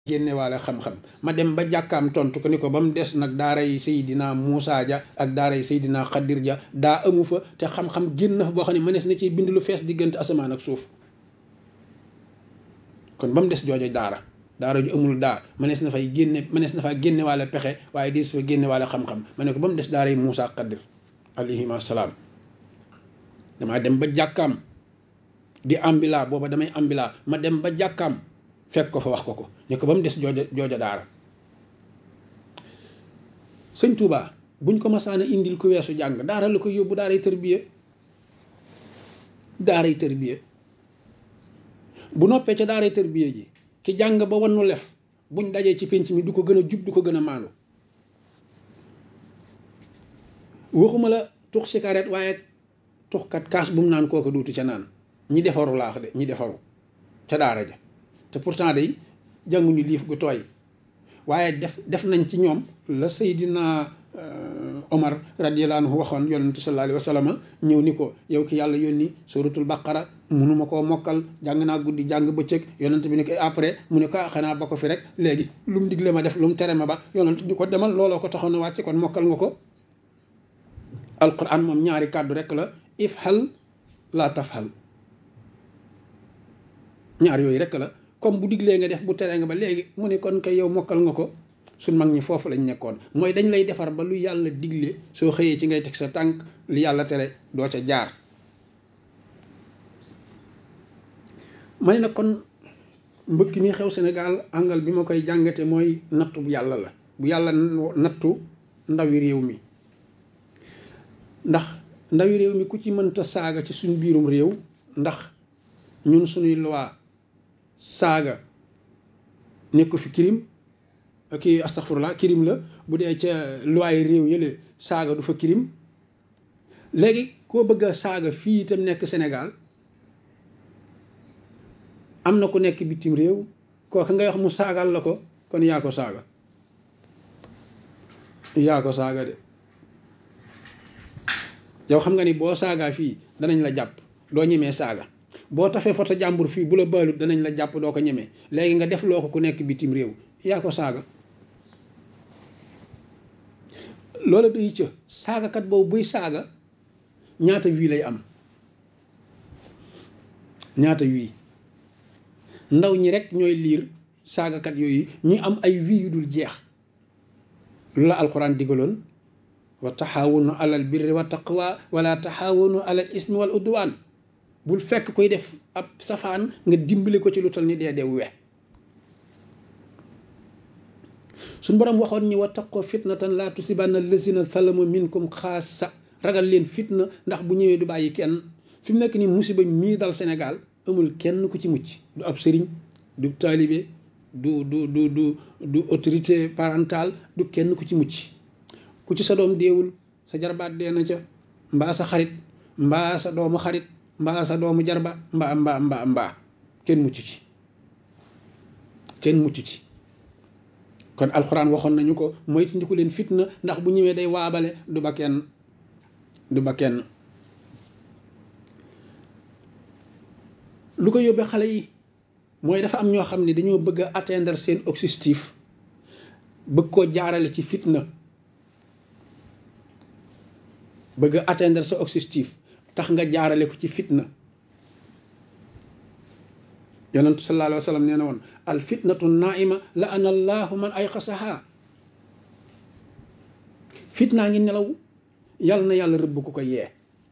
génnewaale xam-xam ma dem ba jàkkaam tontu ko ni ko ba mu des nag daara yi Seydina Muusa ja ak daara yi Seydina Xadir ja daa amu fa te xam-xam génn na fa boo xam ne mënees na ci bind lu fees diggante asamaan ak suuf kon ba mu des joojo daara daara ju amul daa mënees na fay génne mënees na faa génnewaale pexe waaye di su fa génnewaale xam-xam ma ne ko ba mu des daara yi Muusa ak Xadir alayhima salaam damaa dem ba jàkkaam di ambila booba damay ambila ma dem ba jàkkaam fekk ko fa wax ko ko ñu ko ba mu des jooja jooja daara sëñ Touba buñ ko masaana indil ku weesu jàng daara la ko yóbbu daaray tërbiye daaray tërbiye bu noppee ca daaray tërbiye ji ki jàng ba wannu lef buñ dajee ci pénc mi du ko gën a jub du ko gën a maandu waxuma la tux cigarette waaye tuxkat kaas bu mu naan kooku duutu ca naan ñi defaru laax de ñi defaru ca daara ja te pourtant day jànguñu liif gu tooy waaye def def nañ ci ñoom la Seydina Omar radiyallahu anhu waxoon yonentu sallallahu alayhi wa sallam ñëw ni ko yow ki yàlla yónni suratul baqara munuma koo mokkal jàng naa guddi jàng bëccëg yonent bi ni ko après mu ne ko xanaa ba ko fi rek léegi lu mu digle ma def lu mu tere ma ba yonent ni ko demal looloo ko taxoon na wàcce kon mokkal nga ko alquran moom ñaari kàddu rek la ifhal laa tafhal ñaar yooyu rek la comme bu diglee nga def bu teree nga ba léegi mu ne kon kay yow mokkal nga ko suñ mag ñi foofu lañ nekkoon mooy dañ lay defar ba lu yàlla digle soo xëyee ci ngay teg sa tànk li yàlla tere doo ca jaar ma ne nag kon mbëkk mi xew Sénégal angal bi ma koy jàngate mooy nattu bu yàlla la bu yàlla nattu ndawi réew mi ndax ndawi réew mi ku ci mënta saaga ci suñ biirum réew ndax ñun suñuy loi saaga nekk fi kirim kii astaghfirullah kirim la bu dee ca loi réew yële saaga du fa kirim léegi koo bëgg a saaga fii itam nekk Sénégal am na ku nekk bitim réew kooku ngay wax mu saagal la ko kon yaa ko saaga yaa ko saaga de yow xam nga ni boo saagaa fii danañ la jàpp doo ñemee saaga boo tafee foto jàmbur fii bu la baalut danañ la jàpp doo ko ñemee léegi nga def loo ko ku nekk bitim réew yaa ko saaga loola day ca saagakat boobu buy saaga ñaata wii lay am ñaata wii ndaw ñi rek ñooy liir saagakat yooyu ñuy am ay wii yu dul jeex lu la alxuraan digaloon wa taxaawunu alal birri wa taqwa wala taxaawunu alal ismi wal udwaan bul fekk koy def ab safaan nga dimbali ko ci lu tal ni dee dee we suñ borom waxoon ñi wa taqoo fitnatan laa tusibanna lazina salamu minkum xaasa ragal leen fitna ndax bu ñëwee du bàyyi kenn fi mu nekk nii musiba mii dal Sénégal amul kenn ku ci mucc du ab sëriñ du taalibe du du du du du autorité parentale du kenn ku ci mucc ku ci sa doom deewul sa jarbaat dee na ca mbaa sa xarit mbaa sa doomu xarit mbaa sa doomu jarba mbaa mbaa mbaa mbaa kenn mucc ci kenn mucc ci kon alxuraan waxoon nañu ko moytandiku leen fitna ndax bu ñëwee day waabale du ba kenn du ba kenn lu ko yóbbee xale yi mooy dafa am ñoo xam ne dañoo bëgg a atteindre seen objectif bëgg koo jaarale ci fitna bëgg a atteindre sa objectif tax nga jaarale ko ci fitna yonentu sallallahu alayhi wa sallam nee na woon al fitnatu naima la ana allahu man ay xasaha fitnaa ngi nelaw yàlla na yàlla rëbb ku ko yee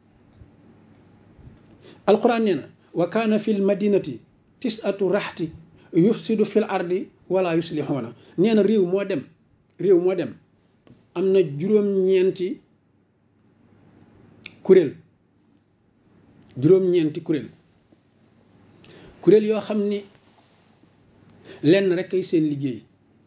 alquran nee na wa kaana fi l madinati tisatu raxti yufsidu fi l ardi wala yuslixuuna nee na réew moo dem réew moo dem am na juróom-ñeenti kuréel juróom-ñeenti kuréel kuréel yoo xam ni lenn rek ay seen liggéey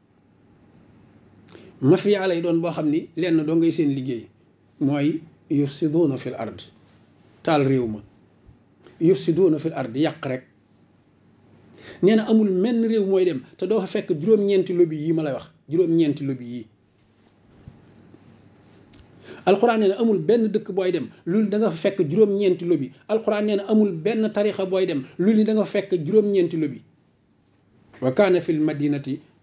mafia lay doon boo xam ni lenn doo ngay seen liggéey mooy yufsiduuna fil ard taal réew ma yufsiduuna fil ard yàq rek nee na amul menn réew mooy dem te doo fa fekk juróom-ñeenti lobby yi ma lay wax juróom-ñeenti lobby yi alxuraan nee na amul benn dëkk booy dem loolu da nga fa fekk juróom-ñeenti lobby alxuraan nee na amul benn tarixa booy dem loolu da nga fa fekk juróom-ñeenti lobby wa kaana fil madinati